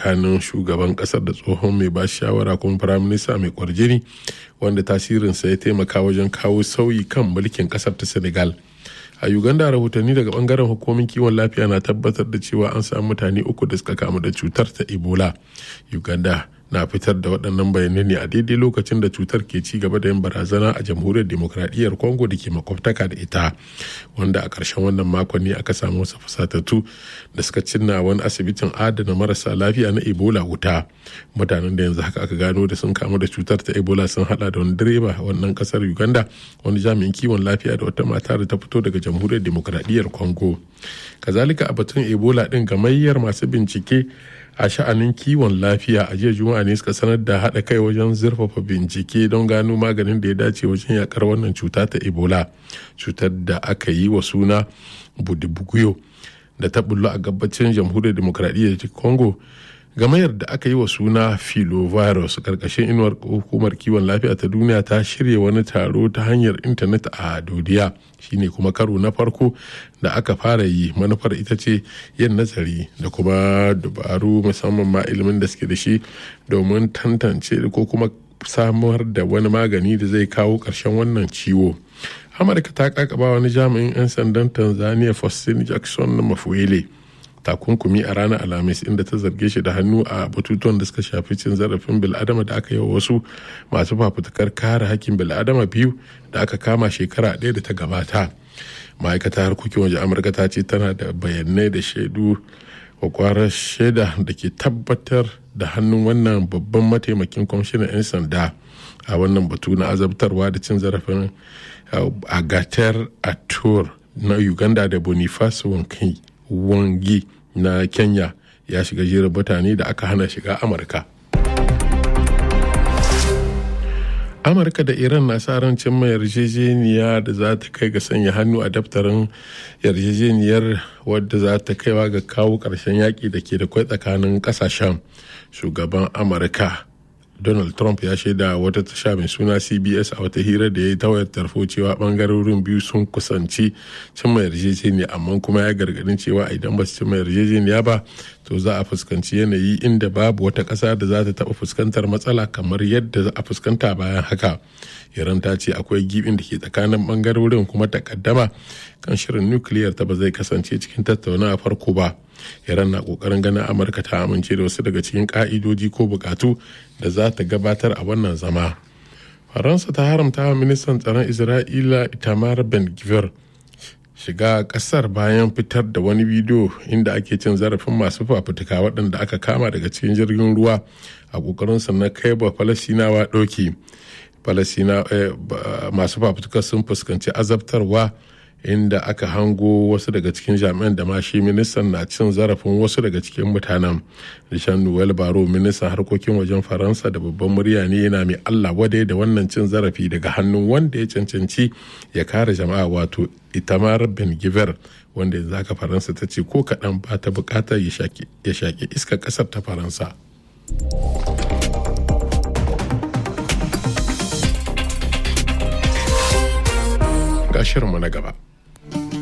tsakanin shugaban kasar da tsohon mai ba shawara kuma firaminista mai kwarjini wanda tasirinsa ya taimaka wajen kawo sauyi kan mulkin kasar ta senegal a uganda rahotanni daga bangaren hukumomin kiwon lafiya na tabbatar da cewa an samu mutane uku da suka kamu da cutar ta ebola uganda na fitar da waɗannan bayanai ne a daidai lokacin da cutar ke ci gaba da yin barazana a jamhuriyar demokradiyyar congo da ke makwabtaka da ita wanda a ƙarshen wannan makon ne aka samu wasu fusatattu da suka cinna wani asibitin adana marasa lafiya na ebola wuta mutanen da yanzu haka aka gano da sun kamu da cutar ta ebola sun hada da wani direba wannan kasar uganda wani jami'in kiwon lafiya da wata mata da ta fito daga jamhuriyar demokradiyyar congo kazalika a batun ebola din gamayyar masu bincike a sha'anin kiwon lafiya a jiya juma'a ne suka sanar da haɗa kai wajen zurfafa bincike don gano maganin da ya dace wajen yakar wannan cuta ta ebola cutar da aka yi wa suna budibuguyo da ta bullo a gabacin jamhuriyar demokradiyyar congo gamayar da aka yi wa suna filovirus karkashin inuwar hukumar kiwon lafiya ta duniya ta shirya wani taro ta hanyar intanet a dodiya shine kuma karo na farko da aka fara yi manufar ita ce yin nazari da kuma dabaru musamman ma ilimin da suke da shi domin tantance ko kuma samar da wani magani da zai kawo ƙarshen wannan ciwo amurka ta kakaba wani jami'in 'yan sandan tanzania faustin jackson na mafuele takunkumi a ranar alhamis inda ta zarge shi da hannu a batutuwan da suka shafi cin zarafin bil'adama da aka yi wa wasu masu fafutukar kare hakkin bil'adama biyu da aka kama shekara ɗaya da ta gabata ma'aikatar harkokin waje amurka ta ce tana da bayanai da shaidu kwakwarar shaida da ke tabbatar da hannun wannan babban mataimakin kwamishinan 'yan sanda a wannan batu na azabtarwa da cin zarafin agatar atur na uganda da boniface wangi na kenya ya shiga jerin mutane da aka hana shiga amurka amurka da iran na sa ran cimma yarjejeniya da za ta kai ga sanya hannu a daftarin yarjejeniyar wadda za ta kaiwa ga kawo ƙarshen yaƙi da ke da kwai tsakanin ƙasashen shugaban amurka donald trump ya shaida wata tasha mai suna cbs a wata hira da ya yi ta wayar tarfo cewa bangarorin biyu sun kusanci cimma yarjejeniya amma kuma ya gargadin cewa idan ba su cimma yarjejeniya ba to za a fuskanci yanayi inda babu wata ƙasa da za ta taɓa fuskantar matsala kamar yadda za a fuskanta bayan haka iran ta ce akwai gibin da ke tsakanin bangarorin kuma takaddama kan shirin nukiliyar ta ba zai kasance cikin tattaunawa farko ba iran na kokarin ganin amurka ta amince da wasu daga cikin ka'idoji ko bukatu da za ta gabatar a wannan zama faransa ta haramta wa ministan tsaron isra'ila itamar ben gvir shiga kasar bayan fitar da wani bidiyo inda ake cin zarafin masu fafutuka waɗanda aka kama daga cikin jirgin ruwa a ƙoƙarinsa na kai ba falasinawa ɗauki falasina masu fafutuka sun fuskanci azabtarwa inda aka hango wasu daga cikin jami'an da ma shi ministan na cin zarafin wasu daga cikin mutanen rishan noel baro ministan harkokin wajen faransa da babban murya ne yana mai allah wadai da wannan cin zarafi daga hannun wanda ya cancanci ya kare jama'a wato itamar ben giver wanda yanzu haka faransa ta ce ko kaɗan ba ta buƙatar ya shaƙi iskar ƙasar ta faransa ga shirinmu na gaba